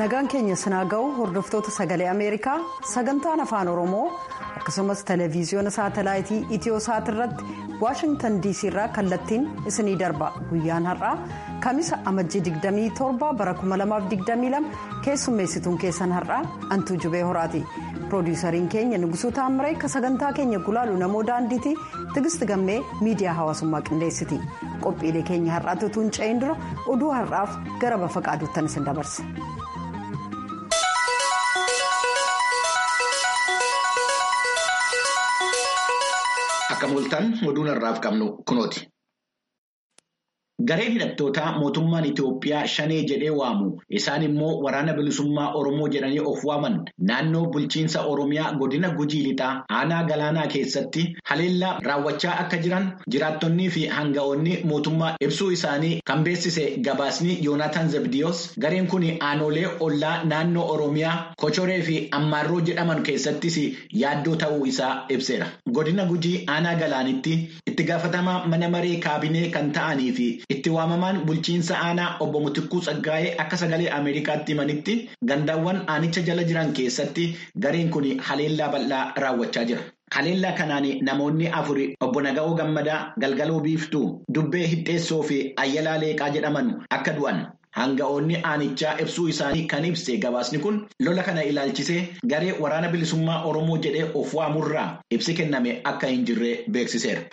nagaan keenya sinaa ga'u hordoftoota sagalee ameerikaa sagantaan afaan oromoo akkasumas televiziyoona saatalaayitii itiyosaat irratti waashingtan dc irraa kallattiin isinii darba guyyaan har'aa kamisa amajjii 27 bara 2022 keessummeessituun keessan har'aa antuu jubee horaati piroodiisariin keenya nugusuu taamiree ka sagantaa keenya gulaalu namoo daandiitii tigisti gammee miidiyaa hawaasummaa qindeessiti qophiilee keenya har'aatti utuu hin ce'in dura oduu har'aaf gara bafa qaaduuttan isin dabarsa. Akka mul'atan oduun har'aaf qabnu kunooti. Gareen hidhattootaa mootummaan Itoophiyaa shanee jedhee waamu isaan immoo waraana bilisummaa Oromoo jedhanii of waaman naannoo bulchiinsa Oromiyaa godina Gujii lixaa aanaa galaanaa keessatti haleellaa raawwachaa akka jiran jiraattonnii fi hanga'oonni mootummaa ibsuu isaanii kan beeksise gabaasni Yoonaataan Zabdiyoos gareen kun aanolee ollaa naannoo Oromiyaa Kochoree fi Ammaarroo jedhaman keessattis yaaddoo ta'uu isaa ibseera. Godina Gujii aanaa galaanitti itti gaafatamaa mana maree kaabinee kan ta'anii fi itti waamamaan bulchiinsa aanaa obbo Mutikkuu Tsaggaayee akka sagalee Ameerikaatti himanitti gandaawwan aanicha jala jiran keessatti gareen kun haleellaa bal'aa raawwachaa jira. Haleellaa kanaan namoonni afuri obbo Naga'oo Gammadaa Galgaloo Biiftuu Dubbee Hidheessoo fi Ayyalaa Leeqaa jedhaman akka du'an. Hanga'oonni aanichaa ibsuu isaanii kan ibse gabaasni kun lola kana ilaalchisee garee waraana bilisummaa Oromoo jedhee of waamurraa ibsi kenname akka hin jirre beeksiseera.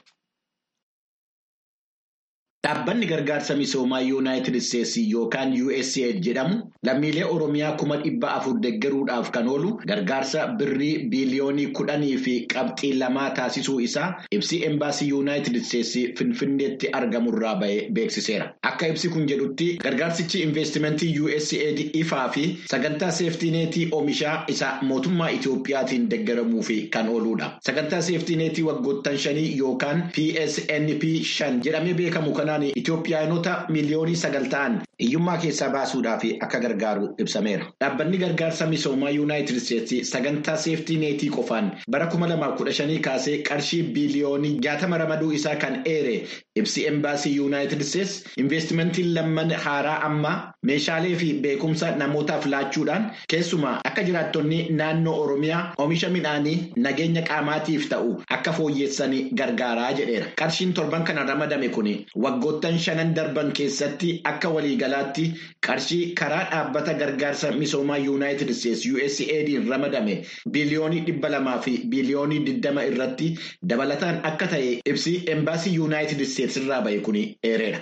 Dhaabbanni gargaarsa misoomaa Yuunaayitid Isteetsi yookaan USAID jedhamu lammiilee Oromiyaa kuma dhibba afur deeggaruudhaaf kan oolu gargaarsa birrii biiliyoonii kudhanii fi qabxii lamaa taasisuu isaa ibsi embaasii Yuunaayitid Isteetsi Finfinneetti argamurraa bahee beeksiseera. Akka ibsi kun jedhutti gargaarsichi investimentii USAID ifaa fi sagantaa seeftineetii oomishaa isa mootummaa Itoophiyaatiin deeggaramuuf kan ooludha. Sagantaa seeftineetii waggoottan shanii yookaan PSNP shan jedhamee beekamu kanaan Itoophiyaanota miliyoonii sagal ta'an hiyyummaa keessaa baasuudhaaf akka gargaaru ibsameera. Dhaabbanni gargaarsa misoomaa Yuunaayitid Isteetsi sagantaa seeftineetii qofaan bara kuma lamaaf kudha shanii kaasee qarshii biiliyoonii jaatama ramaduu isaa kan eere ibsi embaasii Yuunaayitid Isteetsi investimentiin lamman haaraa ammaa meeshaalee fi beekumsa namootaaf laachuudhaan keessumaa akka jiraattonni naannoo Oromiyaa oomisha midhaanii nageenya qaamaatiif ta'u akka fooyyessanii gargaaraa jedheera. Qarshiin torban kana ramadame kun waggoottan shanan darban keessatti akka waliigalaatti qarshii karaa dhaabbata gargaarsa misoomaa Yuunaayitid Isteetsi USAID'n ramadame biiliyoonii dhibba lamaa fi biiliyoonii digdama irratti dabalataan akka ta'e ibsi embaasii Yuunaayitid Isteetsi irraa bahe kun eereera.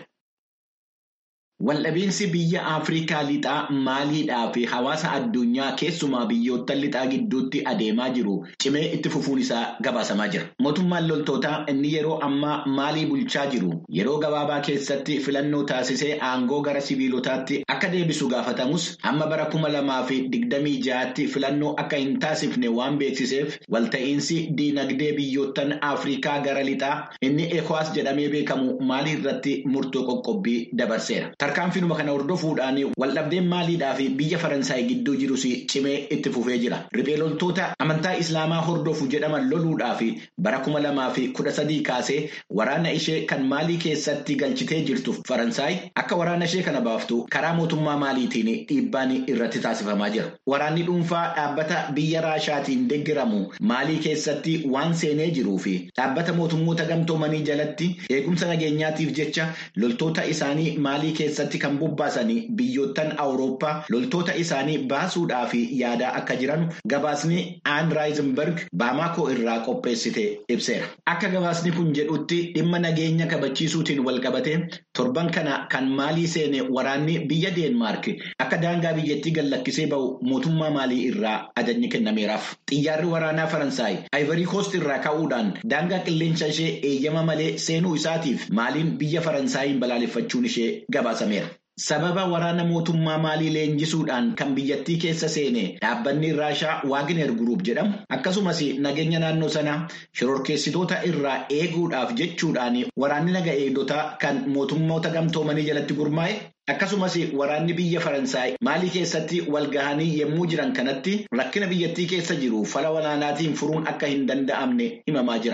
Waldhabiinsi biyya Afrikaa lixaa maaliidhaa fi hawaasa addunyaa keessumaa biyyoota lixaa gidduutti adeemaa jiru cimee itti fufuun isaa gabaasamaa jira. Mootummaan loltootaa inni yeroo ammaa maalii bulchaa jiru yeroo gabaabaa keessatti filannoo taasisee aangoo gara sibiilotaatti akka deebisu gaafatamus amma bara kuma lamaa fi digdamii ja'aatti filannoo akka hin taasifne waan beeksiseef walta'iinsi diinagdee biyyoottan Afrikaa gara lixaa inni ECOWAS jedhamee beekamu maalii irratti murtoo qoqqobbii dabarseera. Tarkaanfiinuma kana hordofuudhaan waldhabdeen maaliidhaa fi biyya Faransaay gidduu jirus cimee itti fufee jira. Riphee loltoota amantaa Islaamaa hordofu jedhaman loluudhaaf bara kuma lamaa fi kudha sadii kaasee waraana ishee kan maalii keessatti galchitee jirtu Faransaay akka waraana ishee kana baaftu karaa mootummaa maaliitiin dhiibbaan irratti taasifamaa jira. Waraanni dhuunfaa dhaabbata biyya Raashaatiin deeggaramu maalii keessatti waan seenee jiruu fi dhaabbata mootummoota gamtoomanii jalatti eegumsa nageenyaatiif jecha loltoota isaanii maalii keessatti. keessatti kan bobbaasanii biyyoottan awurooppaa loltoota isaanii baasuudhaaf yaadaa akka jiran gabaasni aan raayizenberg baamaakoo irraa qopheessite ibseera. Akka gabaasni kun jedhutti dhimma nageenya kabachiisuutiin walqabate torban kana kan maalii seene waraanni biyya deenmaark akka daangaa biyyattii gallakkisee bahu mootummaa maalii irraa ajajni kennameeraaf. Xiyyaarri waraanaa Faransaay Ivory Coast irraa ka'uudhaan daangaa qilleensa ishee eeyyama malee seenuu isaatiif maaliin biyya Faransaayii balaaleffachuun ishee gabaasa. Sababa waraana mootummaa maalii leenjisuudhaan kan biyyattii keessa seene dhaabbanni Raashaa Waagner Group jedhamu akkasumas nageenya naannoo sanaa shororkeessitoota irraa eeguudhaaf jechuudhaan waraanni naga eegdotaa kan mootummoota gamtoomanii jalatti gurmaa'e akkasumas waraanni biyya Faransaay maalii keessatti walgahanii yommuu jiran kanatti rakkina biyyattii keessa jiru fala walaanaatiin furuun akka hin danda'amne himamaa jira.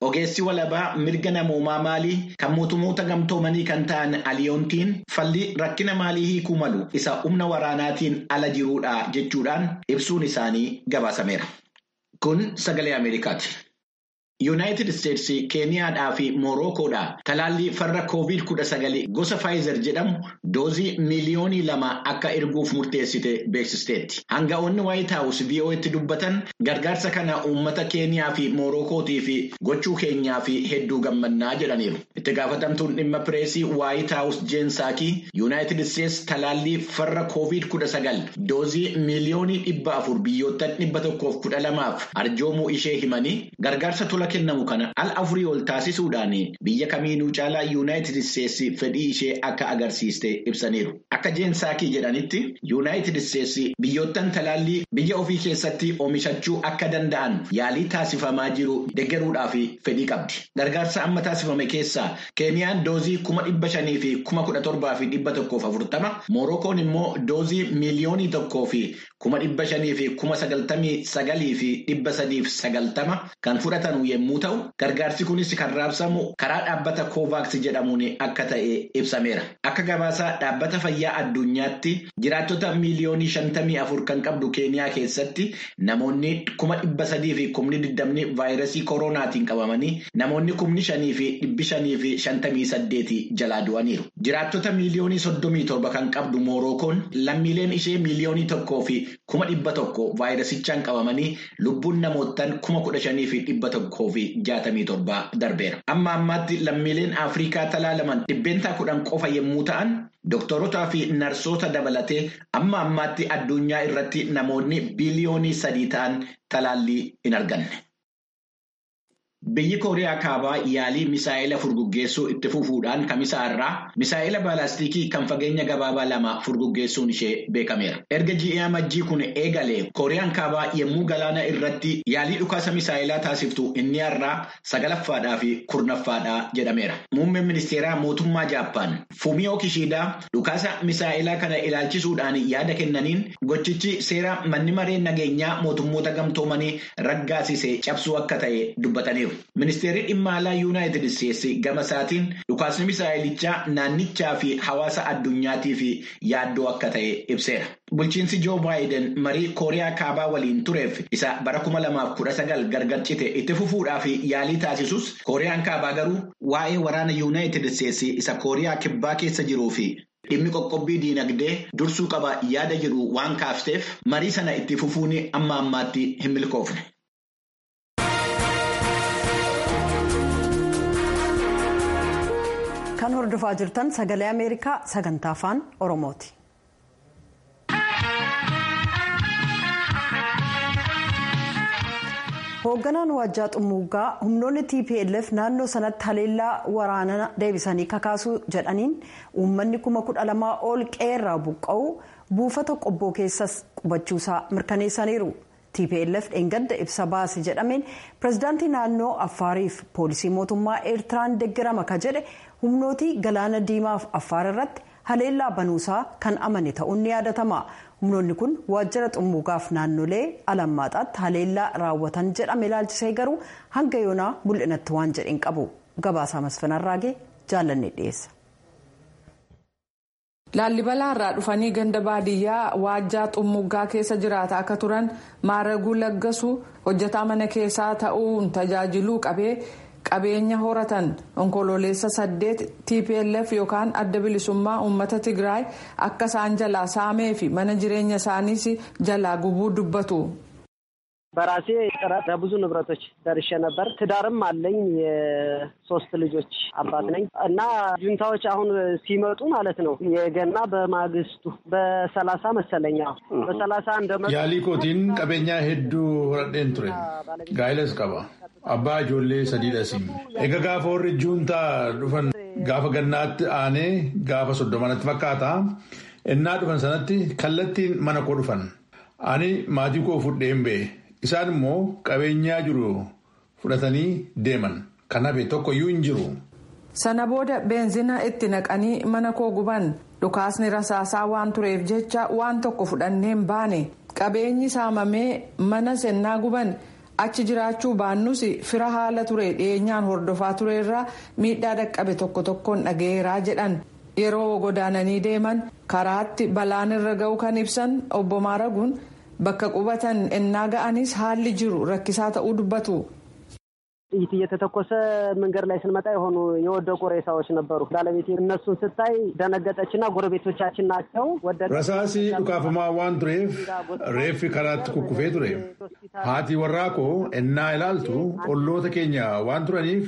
Ogeessi walabaa mirga namoomaa maalii kan mootummoota gamtoomanii kan ta'an aliyoontiin falli rakkina maalii hiikuu malu isa humna waraanaatiin ala jiruudha jechuudhaan ibsuun isaanii gabaasameera. Kun sagalee Ameerikaati. Yuunaayitid Isteetsi Keeniyaadhaa fi Moorookoodhaa talaallii farra koovid kudha sagali gosa Faayizer jedhamu doozii miiliyoonii lama akka erguuf murteessite beeksisteetti. Hanga'oonni Waayit Haawus VOA'tti dubbatan gargaarsa kana uummata Keeniyaa fi Moorookootii fi gochuu keenyaa fi hedduu gammannaa jedhaniiru. Itti gaafatamtuun dhimma pireesii Waayit Haawus Jeensaakii Yuunaayitid Isteetsi talaallii farra koovid kudha sagal doozii miiliyoonii dhibba afur biyyoottan dhibba tokkoof kudha lamaaf arjoomuu ishee himanii gargaarsa tola kennamu kana al afurii ol taasisuudhaan biyya kamiinuu caalaa yuunaayitid isteetsi fedhii ishee akka agarsiiste ibsaniiru. Akka jeensaakii jedhanitti yuunaayitid isteetsi biyyoottan talaallii biyya ofii keessatti oomishachuu akka danda'an yaalii taasifamaa jiru deeggaruudhaaf fedhii qabdi. Gargaarsa amma taasifame keessaa keeniyaan doozii kuma dhibba shanii fi kuma kudha torbaa fi dhibba tokkoof afurtama moorookoon immoo doozii miiliyoonii tokkoo fi kuma dhibba shanii fi kuma sagaltamii sagalii fi dhibba sadiif sagaltama kan fudhatan yommuu ta'u gargaarsi kunis kan raabsamu karaa dhaabbata koovaaks jedhamuun akka ta'e ibsameera. Akka gabaasaa dhaabbata fayyaa addunyaatti jiraattota miiliyoonii shantamii afur kan qabdu keeniyaa keessatti namoonni kuma dhibba sadii fi kumni digdamni vaayirasii koronaatiin qabamanii namoonni kumni shanii fi dhibbi shanii fi shantamii saddeeti jalaa du'aniiru. Jiraattota miiliyoonii soddomii torba kan qabdu moorookoon lammiileen ishee miiliyoonii tokkoo fi kuma dhibba tokko vaayirasichaan qabamanii lubbuun namoottan kuma kudha shanii fi dhibba tokkoo fi jaatamii torba darbeera. Amma ammaatti lammiileen Afrikaa talaalaman dhibbeentaa kudhan qofa yommuu ta'an Doktorotaa fi narsoota dabalatee amma ammaatti addunyaa irratti namoonni biliyoonii sadii ta'an talaallii hin arganne. Biyyi Kooriyaa Kaabaa yaalii misaa'ila furguggeessuu itti fufuudhaan kamisa irraa misaa'ila baalaastikii kan fageenya gabaabaa lama furguggeessuun ishee beekameera. Erga ji'a majjii kun eegalee Kooriyaan Kaabaa yommuu galaana irratti yaalii dhukaasa misaa'ilaa taasiftu inni irraa sagalaffaadhaa fi kurnaffaadhaa jedhameera. Muummeen ministeeraa mootummaa Jaappaan Fumiyoo Kishiidaa dhukaasa misaa'ilaa kana ilaalchisuudhaan yaada kennaniin gochichi seera manni maree nageenyaa mootummoota gamtoomanii raggaasise cabsuu akka ta'e dubbataniiru. Ministeerri dhimma alaa Yuunaayitid Isteetsi gama isaatiin dhukaasni misaa'ilichaa naannichaa fi hawaasa addunyaatiif yaaddoo akka ta'e ibseera. Bulchiinsi Joo Baayiden marii Kooriyaa Kaabaa waliin tureef isa bara kuma lamaaf kudha sagal gargar cite itti fufuudhaaf yaalii taasisus Kooriyaan Kaabaa garuu waa'ee waraana Yuunaayitid Isteetsi isa Kooriyaa Kibbaa keessa jiruu fi dhimmi qoqqobbii diinagdee dursuu qaba yaada jedhu waan kaafteef marii sana itti fufuun amma ammaatti hin milkoofne. kan hordofaa jirtan sagalee ameerikaa sagantaa afaan oromooti. hoogganaan waajjaa xumuugaa humnoonni tplf naannoo sanatti haleellaa waraanaa deebisanii kakaasuu jedhaniin uummanni kuma kudha lamaa ol qeerraa buqqa'u buufata qobboo keessas qubachuusaa mirkaneessaniiru. tplf dheengadda ibsa baase jedhameen pirezidaantii naannoo affaariif poolisii mootummaa eertiraan deeggarama ka jedhe humnootii galaana diimaaf affaar irratti haleellaa banuusaa kan amane ta'uun ni yaadatama humnoonni kun waajjira xumuugaaf naannolee alammaaxaatti haleellaa raawwatan jedhame ilaalchisee garuu hanga yoonaa mul'inatti waan jedhin qabu gabaasaa masfanarraagee jaallanne dhiyeessa. laallibalaa irraa dhufanii ganda baadiyyaa waajjaa xumuugaa keessa jiraata akka turan maaraguu laggasuu hojjetaa mana keessaa ta'uun tajaajiluu qabee qabeenya horatan onkololeessa saddeet tplf yookaan adda bilisummaa uummata tigraay akka isaan jalaa saamee fi mana jireenya isaaniis jalaa gubuu dubbatu. በራሴ ጥረት በብዙ ንብረቶች ደርሼ ነበር። ትዳርም አለኝ። የሶስት ልጆች አባት ነኝ እና ጁንታዎች አሁን ሲመጡ ማለት ነው የገና በማግስቱ በሰላሳ መሰለኛ በሰላሳ እንደመጡ ያሊኮቲን ቀቤኛ ሄዱ ሆረዴን ቱሬ ጋይለስ ቀባ አባ ጆሌ ሰዲደሲ ኤገ ጋፈ ወሪ ጁንታ ዱፈን ጋፈ ገናት አኔ ጋፈ ሶዶማነት ፈካታ እና ዱፈን ሰነቲ ከለቲን መነኮ ዱፈን አኒ ማቲ ኮ ፉዴን ቤ Isaan immoo qabeenyaa jiru fudhatanii deeman. Kan hafe tokko iyyuu hin jiru. Sana booda beenzina itti naqanii mana koo guban dhukaasni rasaasaa waan tureef jecha waan tokko fudhanneen baane qabeenyi saamamee mana sennaa guban achi jiraachuu baannus fira haala ture dhiyeenyaan hordofaa tureerraa miidhaa dhaqqabe tokko tokkoon dhaga'eeraa jedhan yeroo godaananii deeman karaatti balaan irra ga'u kan ibsan obbo Maaraguun bakka qubatan ennaa ga'anis haalli jiru rakkisaa ta'uu dubbatu. ጥይት እየተተኮሰ መንገድ ላይ ስንመጣ የሆኑ የወደቁ ሬሳዎች ነበሩ። ባለቤቴ እነሱን ስታይ ደነገጠችና ጎረቤቶቻችን ናቸው ወደ ረሳሲ ዱካፍማ ዋን ቱሬፍ ሬፍ ከራት ኩኩፌ ቱሬ ሃቲ ወራኮ እና ይላልቱ ኦሎተ ኬኛ ዋን ቱረኒፍ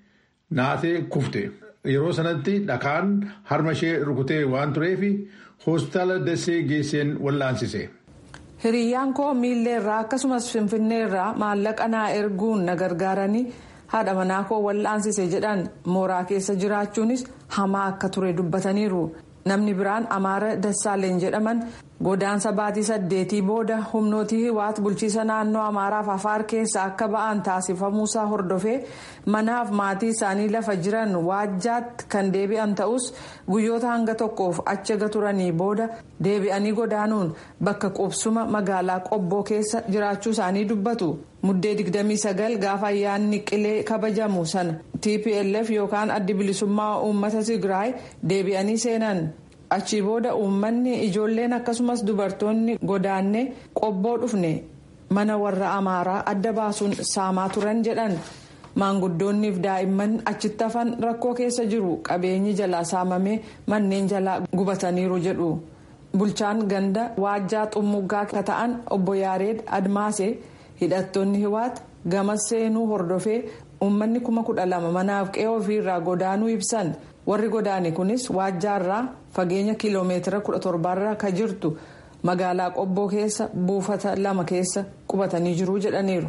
ናቴ ኩፍቴ yeroo sanatti dhakaan harma ishee rukutee waan tureef hospitaala dasee geesseen wallaansise. hiriyyaan koo miilleerraa akkasumas finfinneerraa maallaqa naa erguun na gargaaranii haadha manaa koo wallaansise jedhan mooraa keessa jiraachuunis hamaa akka ture dubbataniiru namni biraan amaara dassaaleen jedhaman godaansa baatii saddeetii booda humnootii hiwaat bulchiisa naannoo amaaraaf afaar keessa akka ba'an taasifamuusaa hordofee manaaf maatii isaanii lafa jiran waajjaatti kan deebi'an ta'us guyyoota hanga tokkoof achi turanii booda deebi'anii godaanuun bakka qubsuma magaalaa qobboo keessa jiraachuu isaanii dubbatu muddee 29 gaafa ayyaanni qilee kabajamu sana tplf yookaan addi bilisummaa uummata tigraay deebi'anii seenan. achii booda uummanni ijoolleen akkasumas dubartoonni godaanne qobboo dhufne mana warra amaaraa adda baasuun saamaa turan jedhan maanguddoonniif daa'imman achitti hafan rakkoo keessa jiru qabeenyi jalaa saamamee manneen jalaa gubataniiru jedhu bulchaan ganda waajjaa xummuggaa ka ta'an obbo yaareed admaase hidhattoonni hiwaat gama seenuu hordofee uummanni kuma kudha lama manaaf qe'ee ofiirraa godaanuu ibsan. warri godaane kunis waajjaarraa fageenya kiiloomeetira 17 ka jirtu magaalaa qobboo keessa buufata lama keessa qubatanii jiru jedhaniiru.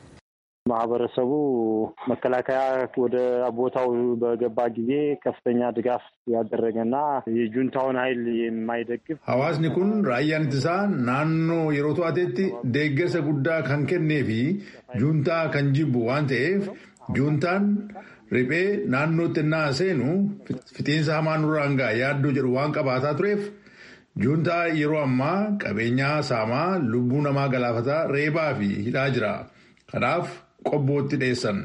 ማህበረሰቡ መከላከያ ወደ ቦታው በገባ ጊዜ ከፍተኛ ድጋፍ ያደረገና የጁንታውን ኃይል የማይደግፍ hawaasni kun raayyaan ittisaa naannoo yeroo to'atetti deeggarsa guddaa kan kennee fi juuntaa kan jibbu waan ta'eef juuntaan riphee naannootti ennaa seenu fixiinsa hamaa nurraan ga'a yaaddoo jedhu waan qabaataa tureef juuntaa yeroo ammaa qabeenyaa saamaa lubbuu namaa galaafataa reebaa fi hidhaa jira kanaaf qobbootti dhiyeessan.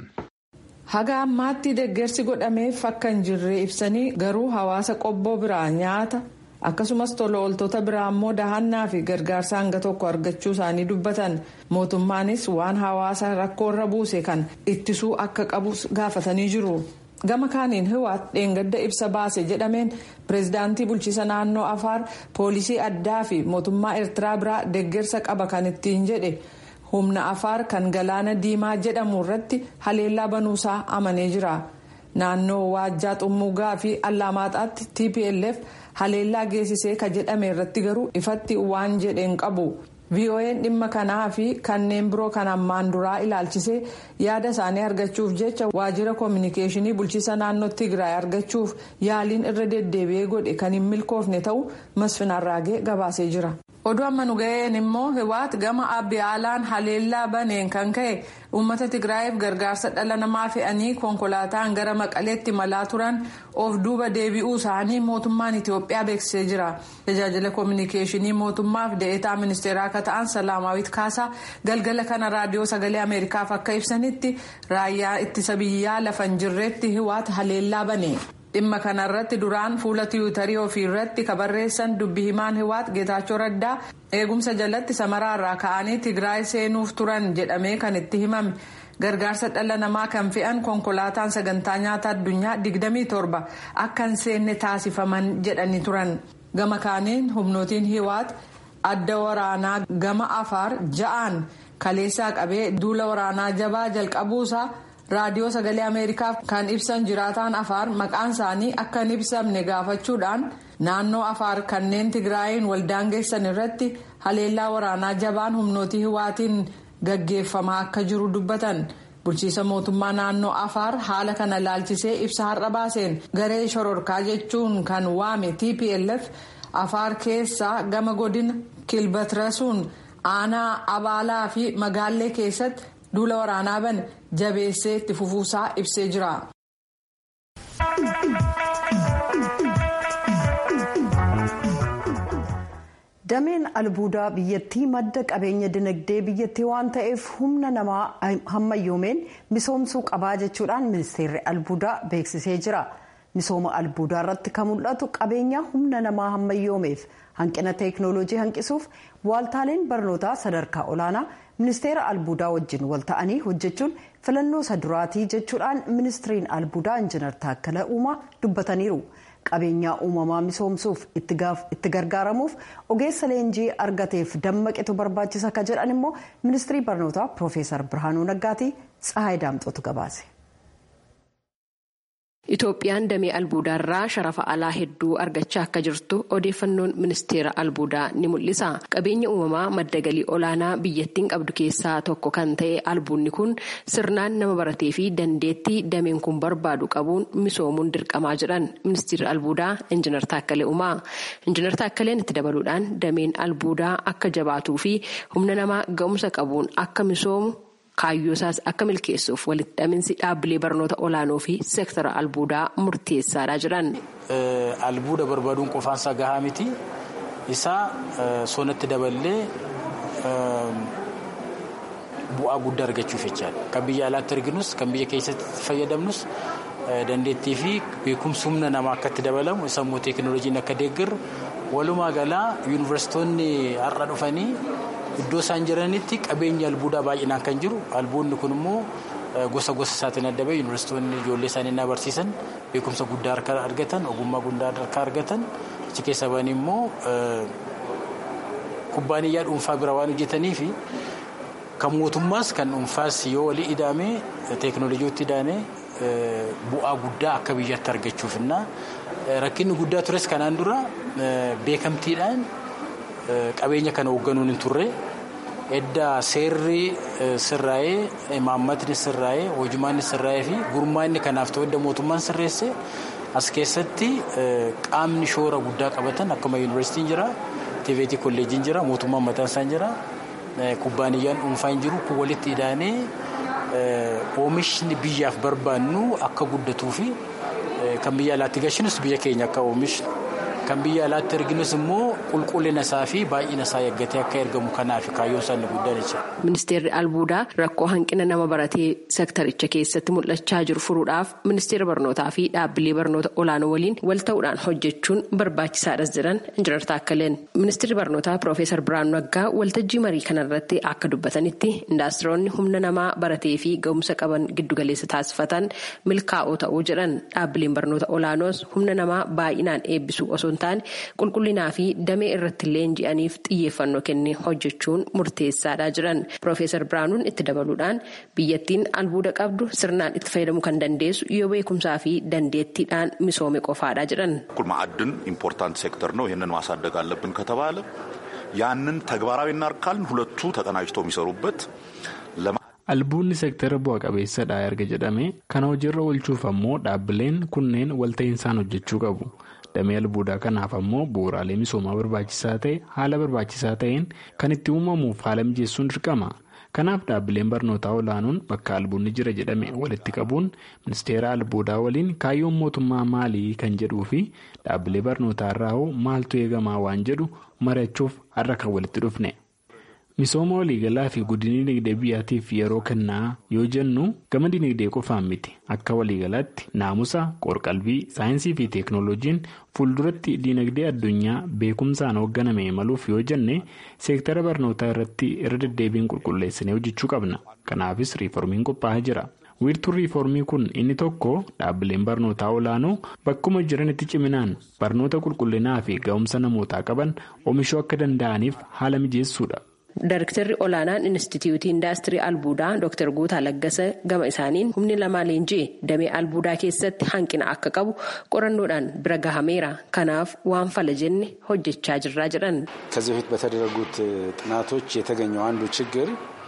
haga ammaatti deeggarsi godhameef akka hin jirre ibsanii garuu hawaasa qobboo biraa nyaata akkasumas tola ooltota biraa immoo dahannaa fi gargaarsa hanga tokko argachuu isaanii dubbatan mootummaanis waan hawaasa rakkoorra buuse kan ittisuu akka qabu gaafatanii jiru. gama kaaniin hiwaat dheengadda ibsa baase jedhameen pireezidaantii bulchiisa naannoo afaar poolisii addaa fi mootummaa eertiraa biraa deeggarsa qaba kan ittiin jedhe humna afaar kan galaana diimaa jedhamu irratti haleellaa banuusaa amanee jira naannoo waajjaa xummugaa fi allaamaxaatti tplf haleellaa geessisee ka jedhame irratti garuu ifatti waan jedheen qabu. vo'n dhimma kanaa fi kanneen biroo kan ammaan duraa ilaalchisee yaada isaanii argachuuf jecha waajjira koominikeeshinii bulchiisa naannoo tigraay argachuuf yaaliin irra deddeebi'ee godhe kan hin milkoofne ta'uu masfin arraagee gabaasee jira. oduu amma nu ga'een immoo hiwaat gama abbiyaalaan haleellaa baneen kan ka'e uummata tigraayiif gargaarsa dhala namaa fe'anii konkolaataan gara maqaleetti malaa turan of duuba deebi'uu isaanii mootummaan itiyoophiyaa beeksisee jira tajaajila koominikeeshinii mootummaaf deetaa ministeeraa akka ta'an salaamaawit kaasaa galgala kana raadiyoo sagalee ameerikaaf akka ibsanitti raayyaa ittisa biyyaa lafa hin jirretti hiwaat haleellaa bane. dhimma kanarratti duraan fuula tiwutarii ofii irratti ka barreessan dubbi himaan hiwaat geetaachoo raddaa eegumsa jalatti samaraarraa ka'anii tigraay seenuuf turan jedhamee kan itti himame gargaarsa dhala namaa kan fe'an konkolaataan sagantaa nyaata addunyaa 27 akka hin seenne taasifaman jedhanii turan gama kaaniin humnootiin hiwaat adda waraanaa gama afaar ja'aan kaleessaa qabee duula waraanaa jabaa jalqabuusaa. raadiyoo sagalee ameerikaaf kan ibsan jiraataan afaar maqaan isaanii akka hin ibsamne gaafachuudhaan naannoo afaar kanneen tigraayin waldaangeessan irratti haleellaa waraanaa jabaan humnootii hiwaatiin gaggeeffamaa akka jiru dubbatan bulchiisa mootummaa naannoo afaar haala kana ilaalchisee ibsa har'a baaseen garee shororkaa jechuun kan waame tplf afaar keessaa gama godina kilbatrasuun aanaa abaalaa fi magaallee keessatti. duula waraanaa bane jabeessee itti fufuusaa ibsee jira. dameen albuudaa biyyattii madda qabeenya dinagdee biyyattii waan ta'eef humna namaa hammayyoomeen misoomsuu qabaa jechuudhaan ministeerri albuudaa beeksisee jira misooma albuudaa irratti kan mul'atu qabeenya humna namaa hammayyoomeef hanqina teeknooloojii hanqisuuf waaltaaleen barnootaa sadarkaa olaanaa ministeera albuudaa wajjin wal ta'anii hojjechuun filannoo isa duraatii jechuudhaan ministiriin albuudaa injinar taakkala uumaa dubbataniiru. qabeenyaa uumamaa misoomsuuf itti gargaaramuuf ogeessa leenjii argateef dammaqitu barbaachisa akka jedhan immoo ministirii barnootaa piroofeesar birhaanuu naggaatii tsahaay daamxootu gabaase. Itoophiyaan damee albuudaarraa sharafa alaa hedduu argachaa akka jirtu odeeffannoon ministeera albuudaa ni mul'isa. Qabeenya uumamaa madda galii olaanaa biyyattiin qabdu keessaa tokko kan ta'e albuudni kun sirnaan nama baratee fi dandeettii dameen kun barbaadu qabuun misoomuun dirqamaa jedhan ministeerri albuudaa injinar Taakkalee Uumaa. Injinar Taakkaleen itti dabaluudhaan dameen albuudaa akka jabaatuu fi humna namaa ga'umsa qabuun akka misoomu. kaayyoo isaas akka milkeessuuf walitti dhaminsi dhaabbilee barnoota olaanoo fi seektara albuudaa murteessaadha jedhan. Albuuda barbaaduun qofaansaa gahaa miti. Isaa sonatti daballee bu'aa guddaa argachuuf jechaadha. Kan biyya alaatti arginus kan biyya keessatti fayyadamnus dandeettii fi beekumsi humna namaa akka itti dabalamu sammuu teekinooloojiin akka deeggaru walumaa galaa yuunivarsiitonni har'a dhufanii. Iddoo isaan jiranitti qabeenyi albuudaa baay'inaan kan jiru albuudni kun immoo gosa gosa isaatiin adda bahee yuunivarsiitonni ijoollee isaanii na barsiisan beekumsa guddaa harka argatan ogummaa guddaa harka argatan achi keessa ba'anii immoo kubbaaniyyaa dhuunfaa bira waan hojjetanii fi kan mootummaas kan dhuunfaas yoo walii ida'amee teekinooloojiitti ida'amee bu'aa guddaa akka biyyatti argachuufinna rakkinni guddaa tures kanaan dura beekamtiidhaan. qabeenya kana hoogganuun hin turre edda seerri sirraa'ee imaammatni sirraa'ee hojimaanni sirraa'ee fi gurmaanni kanaaf ta'u edda mootummaan sirreesse as keessatti qaamni shoora guddaa qabatan akkuma yuunivarsiitiin jira tiiveetii kolleejiin jira mootummaan mataan isaan jira kubbaaniyyaan dhuunfaa hin jiru kun walitti ida'anii oomishni biyyaaf barbaannu akka guddatuu fi kan biyya alaatti gashinus biyya keenya akka oomishnu. kan biyya alaatti erginus immoo qulqullina isaa fi baay'ina isaa eeggatee akka ergamu kanaaf kaayyoon isaanii guddaan jecha. Ministeerri albuudaa rakkoo hanqina nama baratee sektaricha keessatti mul'achaa jiru furuudhaaf ministeera barnootaa fi dhaabbilee barnoota olaanoo waliin wal ta'uudhaan hojjechuun barbaachisaadhas jedhan injinar Taakkaleen. Ministeerri barnootaa Piroofeesar Biraanuu Naggaa waltajjii marii kanarratti akka dubbatanitti indaastiroonni humna namaa baratee fi ga'umsa qaban giddugaleessa taasifatan milkaa'oo ta'uu jedhan dhaabbileen barnoota olaanoos humna namaa baay'inaan eebbisuu osoo taane qulqullinaa fi damee irratti leenji'aniif xiyyeeffannoo kennee hojjechuun murteessaadha jedhan piroofeesar biraanuun itti dabaluudhaan biyyattiin albuuda qabdu sirnaan itti fayyadamuu kan dandeessu yoo beekumsaa fi dandeettiidhaan misoome qofaadha jedhan. ማዕድን ኢምፖርታንት ሴክተር ነው። ይህንን ማሳደግ አለብን ከተባለ ያንን ተግባራዊ እናርካልን ሁለቱ ተቀናጅተው የሚሰሩበት albuudni seektara bu'a qabeessadha erga jedhame kana hojiirra oolchuuf ammoo dhaabbileen kunneen walta'insaan hojjechuu qabu. damee albuudaa kanaaf ammoo bu'uuraalee misoomaa barbaachisaa ta'e haala barbaachisaa ta'een kan itti uumamuuf haala mijeessuun dirqama kanaaf dhaabbileen barnootaa olaanoon bakka albuudni jira jedhame walitti qabuun ministeera albuudaa waliin kaayyoon mootummaa maalii kan jedhuu fi dhaabbilee barnootaa irraa hoo maaltu eegamaa waan jedhu mari'achuuf har'a kan walitti dhufne. misooma waliigalaa fi guddinni dinagdee biyyaatiif yeroo kennaa yoo jennu gama dinagdee qofaan miti akka waliigalaatti naamusa qorqalbii saayinsii fi teeknooloojiin fuulduratti dinagdee addunyaa beekumsaan hoogganame imaluuf yoo jenne seektara barnootaa irratti irra deddeebiin qulqulleessinee hojjechuu qabna kanaafis riiformiin qophaa'aa jira. wiirtuun riiformii kun inni tokko dhaabbileen barnootaa olaanoo bakkuma jiranitti ciminaan barnoota qulqullinaa fi ga'umsa namootaa qaban oomishuu akka danda'aniif haala mijeessuudha. Daariktarri olaanaan Inistituutii Indaastirii Albuudaa Dr. Guutaa Laggasa gama isaaniin humni lamaa leenjii damee albuudaa keessatti hanqina akka qabu qorannoodhaan bira gahameera. Kanaaf waan fala jenne hojjechaa jirraa jedhan. ከዚህ በፊት በተደረጉት ጥናቶች የተገኘው አንዱ ችግር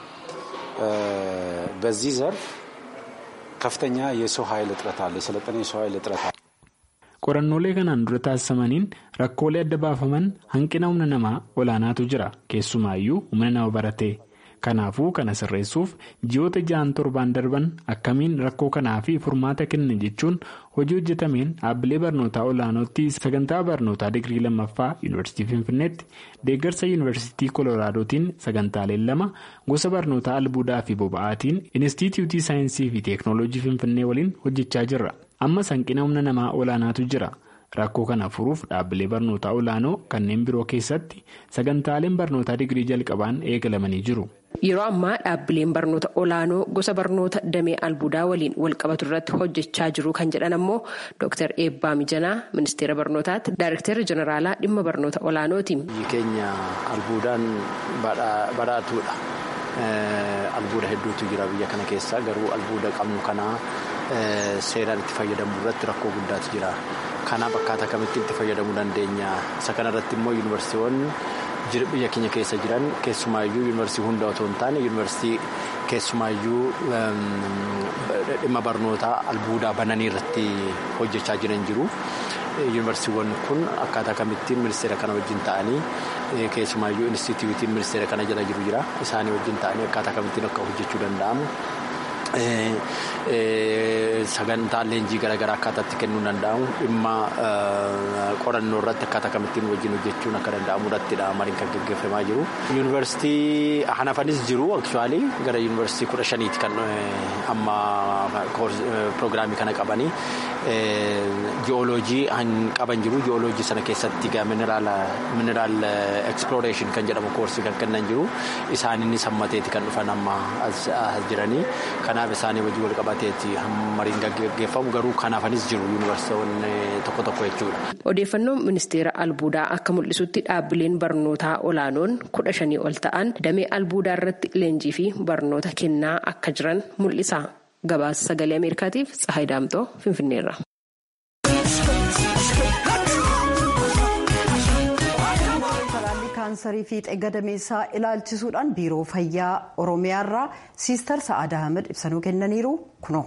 በዚህ ዘርፍ ከፍተኛ የሰው ኃይል እጥረት አለ። የሰለጠነ የሰው ኃይል እጥረት አለ። qorannoolee kanaan dura taasifamaniin rakkoolee adda baafaman hanqina humna namaa olaanaatu jira keessumaayyuu humna nama baratee Kanaafuu kana sirreessuuf ji'oota ja'an torbaan darban akkamiin rakkoo kanaa fi furmaata kenna jechuun hojii hojjetameen dhaabbilee barnootaa olaanootti sagantaa barnootaa digirii lammaffaa yuunivarsiitii Finfinneetti deeggarsa yuunivarsiitii Koloraadotiin sagantaaleen lama gosa barnootaa albuudaa fi boba'aatiin inistituutii saayinsii fi teeknooloojii Finfinnee waliin hojjechaa jirra. Amma hanqina humna namaa olaanaatu jira. Rakkoo kana furuuf dhaabbilee barnootaa olaanoo kanneen biroo keessatti sagantaaleen barnootaa digirii jalqabaan eegalamanii jiru. Yeroo ammaa dhaabbileen barnoota olaanoo gosa barnoota damee albuudaa waliin walqabatu irratti hojjechaa jiru kan jedhan ammoo Dr. Eebbaa Mijanaa ministeera barnootaatti Daayirektara Jeneraalaa dhimma barnoota olaanooti. Biyyi keenya albuudaan badhaatuudha. Albuuda hedduutu jira biyya kana keessa garuu albuuda qabnu kanaa seeraan itti fayyadamuu irratti rakkoo guddaatu jira. Kanaaf akkaataa kamitti itti fayyadamuu dandeenya. Isa kanarratti immoo yuunivarsiiwwan biyya keenya keessa jiran keessumaayyuu yuunivarsiitii hunda otoo hin taane yuunivarsiitii keessumaayyuu dhimma barnootaa albuudaa bananii irratti hojjechaa jiran jiru. Yuunivarsiiwwan kun akkaataa kamittiin ministeera kana wajjin ta'anii keessumaayyuu instituutiin ministeera kana jala jiru jira. Isaanii wajjin ta'anii akkaataa kamittiin akka hojjechuu danda'amu. Sagantaan leenjii garaagaraa akkaataatti kennuu danda'amu dhimma qorannoo irratti akkaataa kamittiin wajjin hojjechuun akka danda'amu irrattidha mariin kan gaggeeffamaa jiru. Yuunivarsiitii hanafanis jiru aktuwaalii gara yuunivarsiitii kudha shaniiti kan amma piroogiraamii kana qabanii ji'ooloojii qaban jiru ji'ooloojii sana keessatti mineraal eksploreeshin kan jedhamu koorsii kan kennan jiru isaaninni sammateeti kan dhufan amma as jiranii kanaaf isaanii wajjin wal qabateeti mariin gaggeeffamu garuu kanaafanis jiru yuunivarsiitiiwwan tokko tokko jechuudha. Odeeffannoon ministeera albuudaa akka mul'isutti dhaabbileen barnootaa olaanoon kudha shanii ol ta'an damee albuudaa irratti leenjii fi barnoota kennaa akka jiran mul'isa. Gabaasa sagalee Ameerikaatiif Tsahayi Daamtoo Finfinneerra. kaansarii fiixee gadameessaa ilaalchisuudhaan biiroo fayyaa oromiyaarraa siistar sa'aadaa ahmed ibsanuu kennaniiru kunoo.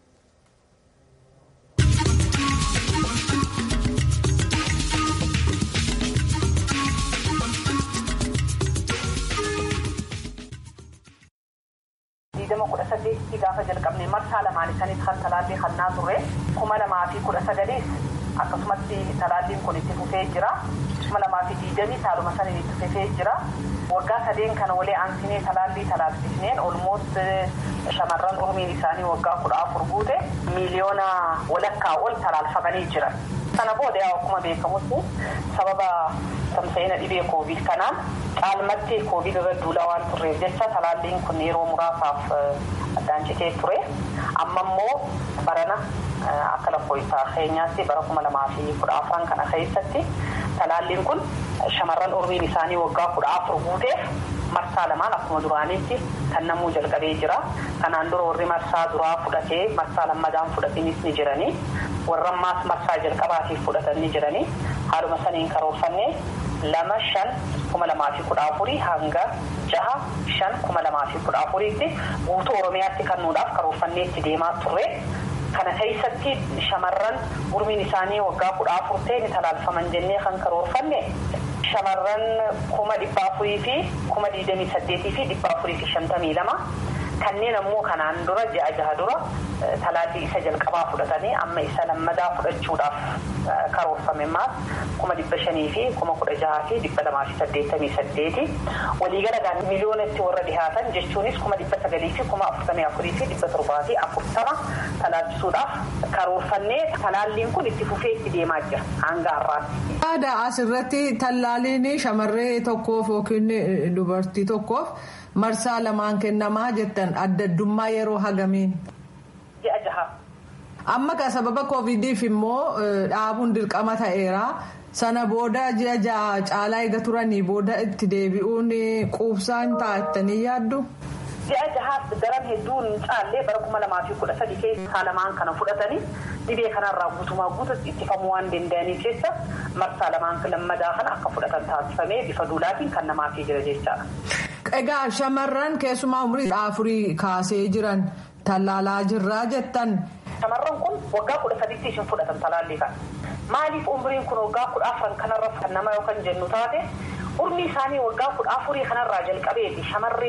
digdama kudha saddeetti gaafa jalqabne marsaa lamaan isaaniis kan talaallii hannaa turre kuma lamaa fi kudha sagaliis akkasumatti talaalliin kun itti fufee jira kuma lamaa fi digdamii saaluma saniin itti fufee jira waggaa sadeen kana walee aansinee talaallii talaallisneen olmoot shamarran umriin isaanii waggaa kudha afur guute miiliyoona walakkaa ol talaalfamanii jiran. sana booda yaa akkuma beekamutti sababa tamsa'ina dhibee koovid kanaan caalmatti koovid irra duulaa waan turreef jecha talaalliin kun yeroo muraasaaf addaan citee ture amma immoo barana akka lakkoofsa keenyaatti bara kuma lamaa fi kudha afran kana keessatti talaalliin kun shamarran umriin isaanii waggaa kudha afur guuteef marsaa lamaan akkuma duraanitti kan namuu jalqabee jira kanaan dura warri marsaa duraa fudhatee marsaa lammadaan fudhatanis ni jiranii warra ammaas marsaa jalqabaatiif fudhatan ni jiranii haaluma saniin karoorfannee lama shan kuma lamaa fi kudha afurii hanga jaha shan kuma lamaa fi kudha afuriitti guutuu oromiyaatti kennuudhaaf karoorfannee itti deemaa turre. kana keessatti shamarran umriin isaanii waggaa kudha afur ta'e ni talaalfaman jennee kan karoorfanne shamarran kuma dhibba afurii fi kuma digdamii saddeetii fi dhibba afurii fi shantamii lama kanneen ammoo kanaan dura ji'a jaha dura talaallii isa jalqabaa fudhatanii amma isa lammadaa fudhachuudhaaf karoorfame maas kuma dhibba shanii fi kuma kudha jahaa fi dhibba lamaa fi saddeettamii saddeeti waliigala miliyoonatti warra dhihaatan jechuunis kuma dhibba sagalii fi kuma afurtamii afurii fi dhibba torbaa fi afurtama talaallisuudhaaf karoorfannee talaalliin kun itti fufee itti deemaa jira hanga har'aatti. Aadaa asirratti talaalliin shamarree tokkoof yookiin dubartii tokkoof marsaa lamaan kennamaa jettan adda addummaa yeroo hagamiin. Ji'a jaha. Amma ka sababa koovidiif immoo dhaabuun dirqama ta'eera. Sana booda ji'a jaha caalaa eega turanii booda itti deebi'uun quubsaan taa'attanii yaaddu. Ji'a jahaaf daran hedduun caallee bara kuma lamaa fi kudha sadii keessa lamaan kana fudhatanii dhibee kanarraa guutumaa guututti ittifamuu waan danda'aniif jecha marsaa lamaan lammadaa kana akka fudhatan taasifamee bifa duulaatiin kan namaafii jira jechaadha. Egaa shamarran keessumaa umurii afurii kaasee jiran tallaalaa jirraa jettan. Shamarran kun waggaa kudha sadiitti ishin fudhatan talaallii kana. Maaliif umriin kun waggaa kudha afran kanarra kan nama yookaan jennu taate umrii isaanii waggaa kudha afurii kanarraa jalqabeeti shamarreen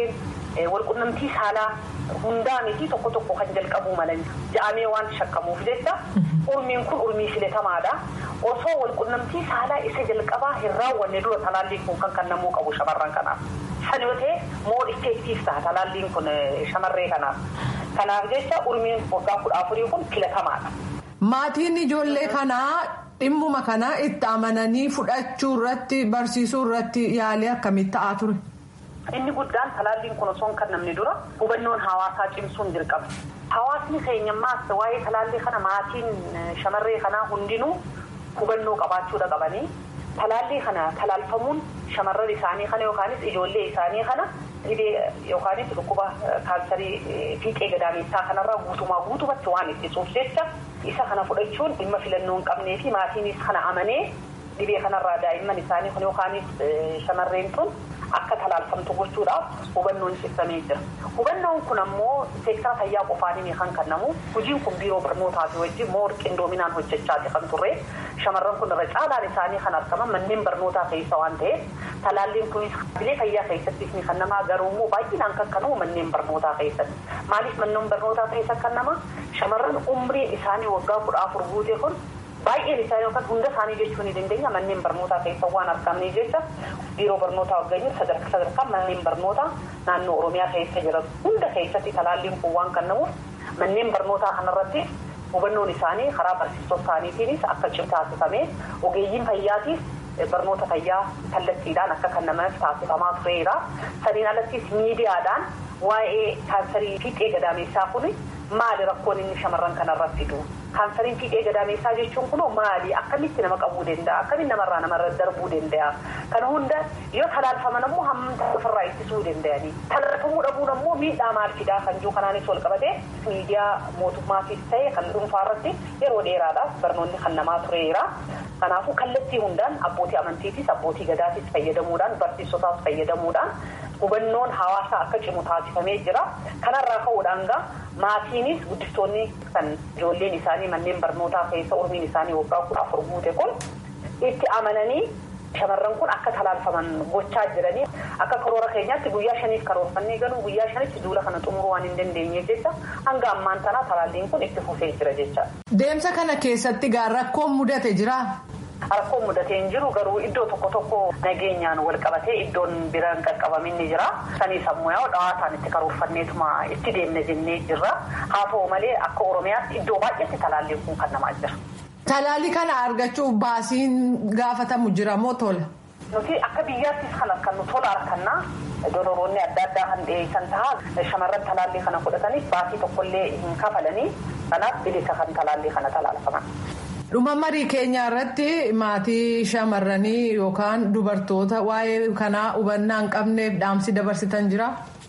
walqunnamtii saalaa hundaa miti tokko tokko kan jalqabuu malan ja'amee waan shakkamuuf jecha urmiin kun urmii filatamaadha. Osoo walqunnamtii saalaa isa jalqabaa hin raawwanne dura talaalliin kun kan kennamuu qabu shamarran kanaaf. San yoo ta'e moo effektiif ta'a talaalliin kun shamarree kanaaf. Kanaaf jecha urmiin waggaa kudha afurii kun filatamaadha. Maatiin ijoollee kanaa dhimmuma kana itti amananii fudhachuu irratti barsiisuu irratti yaalii akkamii ta'aa ture? Inni guddaan talaalliin kun osoo hin kennamne dura hubannoon hawaasaa cimsuun dirqama. Hawaasni keenyammaas waa'ee talaallii kana maatiin shamarree kanaa hundinuu hubannoo qabaachuudha qabanii talaallii kana talaalfamuun shamarran isaanii kana yookaanis ijoollee isaanii kana dhibee yookaanis dhukkuba kaansarii fiixee gadaameessaa kanarraa guutumaa guutumatti waan ittisuuf jecha isa kana fudhachuun dhimma filannoo hin qabnee fi maatiinis kana amanee dhibee kanarraa daa'imman isaanii kun yookaanis shamarreen tun akka talaalfamtu gochuudhaaf hubannoon cimsamee jira. Hubannoon kun ammoo seektara fayyaa qofaanii kan kennamu hojiin kun biiroo barnootaa fi wajjin moo qindoominaan hojjechaati kan turre shamarran kun irra caalaan isaanii kan argaman manneen barnootaa keessa waan ta'eef talaalliin kunis bilee fayyaa keessattis ni kennamaa garuu immoo baay'inaan kan kennamu manneen barnootaa keessatti. Maaliif manneen barnootaa keessa kennama shamarran umriin isaanii waggaa kudha afur guute kun baay'een isaanii yookaan hunda isaanii jechuu ni dandeenya manneen barnootaa keessa waan argamneef jecha biiroo barnootaa waggaanyuu sadarkaa sadarkaa manneen barnootaa naannoo oromiyaa keessa jiran hunda keessatti talaalliin kun waan kennamuuf manneen barnootaa kanarratti hubannoon isaanii karaa barsiisota isaaniitiinis akka cimu taasifamee ogeeyyiin fayyaatiif barnoota fayyaa kallattiidhaan akka kennaman taasifamaa tureera saniin alattis miidiyaadhaan waa'ee kaansarii fiixee gadaameessaa kun maali rakkoon inni shamarran kanarratti fidu kaansariin fiixee gadaameessaa jechuun kunoo maali akkamitti nama qabuu danda'a akkamitti namarraa namarra darbuu danda'a kana hunda yoo talaalfaman ammoo hammamta ofirraa ittisuu danda'anii talaalfamuu dhabuun ammoo miidhaa maal fidaa kan jiru kanaanis wal qabatee miidiyaa mootummaatiis ta'e kan dhuunfaa irratti yeroo dheeraadhaaf barnoonni kan namaa tureera. Kanaafuu kallattii hundaan abbootii amantiitis abbootii gadaatis fayyadamuudhaan barsiisotaas fayyadamuudhaan hubannoon hawaasaa akka cimu taasifamee jira. Kanarraa ka'uudhaan gaa maatiinis guddistoonni kan ijoolleen isaanii manneen barnootaa keessa umriin isaanii waggaa kudha afur guute kun itti amananii shamarran kun akka talaalfaman gochaa jiranii akka karoora keenyaatti guyyaa shaniif karoorfannee galuu guyyaa shanitti duula kana xumuruu waan hin dandeenyeef jecha hanga ammaan tanaa talaalliin kun itti fufee jira jecha. Deemsa kana keessatti gaa rakkoon mudate jira. Rakkoon mudatee hin jiru garuu iddoo tokko tokko nageenyaan wal qabatee iddoon biraan qaqqabamin ni jira. Sanii sammuu yaa'u dhawaataan itti karoorfanneetuma itti deemna jennee jirra. Haa ta'u malee akka Oromiyaatti iddoo baay'eetti talaalliin kun kan namaa jira. Talaalli kana argachuuf baasiin gaafatamu jira moo tola? Nuti akka biyyaattis kan argannu tola argannaa dororoonni adda addaa kan dhiyeessan ta'a shamarran talaallii kana fudhataniif baasii tokkollee hin kafalanii kanaaf bilisa kan talaallii kana talaalfaman. Dhuma marii keenya irratti maatii shamarranii yookaan dubartoota waa'ee kanaa hubannaa hin qabneef dhaamsi dabarsitan jira.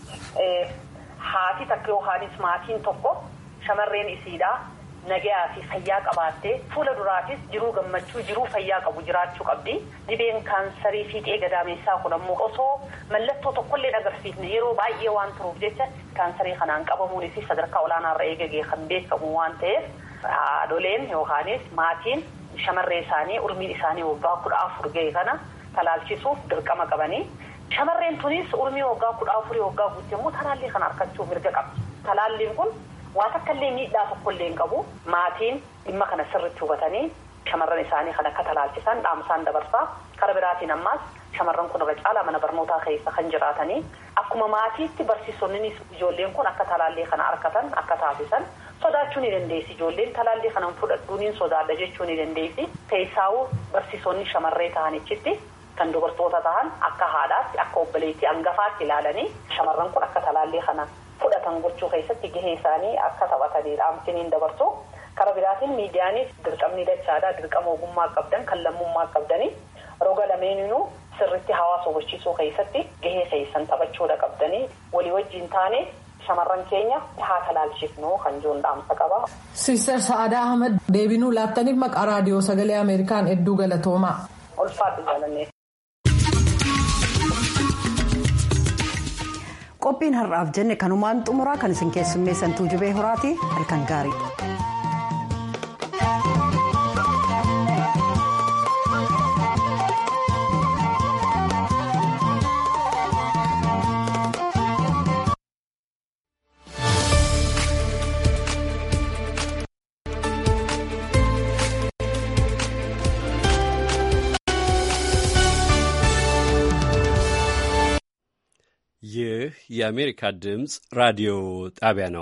Haati takka yookaanis maatiin tokko shamarreen isiidhaa. Nagayaa fi fayyaa qabaattee fuula duraatis jiruu gammachuu jiruu fayyaa qabu jiraachuu qabdi. Dhibeen kaansarii fiixee gadaameessaa kun ammoo osoo mallattoo tokkollee agarsiifne yeroo baay'ee waan turuuf jecha kaansarii kanaan qabamuunis sadarkaa olaanaarra eegagee kan beekamu waan ta'eef haadholeen yookaanis maatiin shamarree isaanii urmiin isaanii waggaa kudha afur ga'e kana talaalchisuuf dirqama qabanii. Shamarreen tunis urmii waggaa kudha afurii waggaa guutte immoo talaallii kana argachuu mirga qabdi. Talaalliin kun waa takkaallee miidhaa tokkollee hin qabu maatiin dhimma kana sirriitti hubatanii shamarran isaanii kan akka talaalchisan dhaamsaan dabarsaa kara biraatiin ammaas shamarran kun irra caalaa mana barnootaa keessa kan jiraatanii akkuma maatiitti barsiisonnis ijoolleen kun akka talaallii kana argatan akka taasisan sodaachuu ni dandeessi ijoolleen talaallii kana fudhadhuuniin sodaadha jechuu ni dandeessi keessaawuu barsiisonni shamarree ta'anichitti kan dubartoota ta'an akka haadhaatti akka obboleettii hangafaatti ilaalanii shamarran kun akka talaallii kana fudhatan gochuu keessatti gahee isaanii akka taphatanii dhaamsiniin dabarsu kara biraatiin miidiyaanis dirqamni dachaadhaa dirqama ogummaa qabdan kan lammummaa qabdanii roga lameeninuu sirritti hawaasa hubachiisuu keessatti gahee keessan taphachuudha qabdanii walii wajjiin taane shamarran keenya haa talaalchifnu kan jiruun dhaamsa qaba. Sister Sa'aadaa Ahmed deebinuu laattaniif maqaa raadiyoo sagalee Ameerikaan hedduu galatoomaa. Ulfaadhu jaalannee. qophiin har'aaf jenne kanumaan xumuraa kan isin keessummeessantuu jubee horaati halkan gaarii. ይህ የአሜሪካ ድምፅ ራዲዮ ጣቢያ ነው።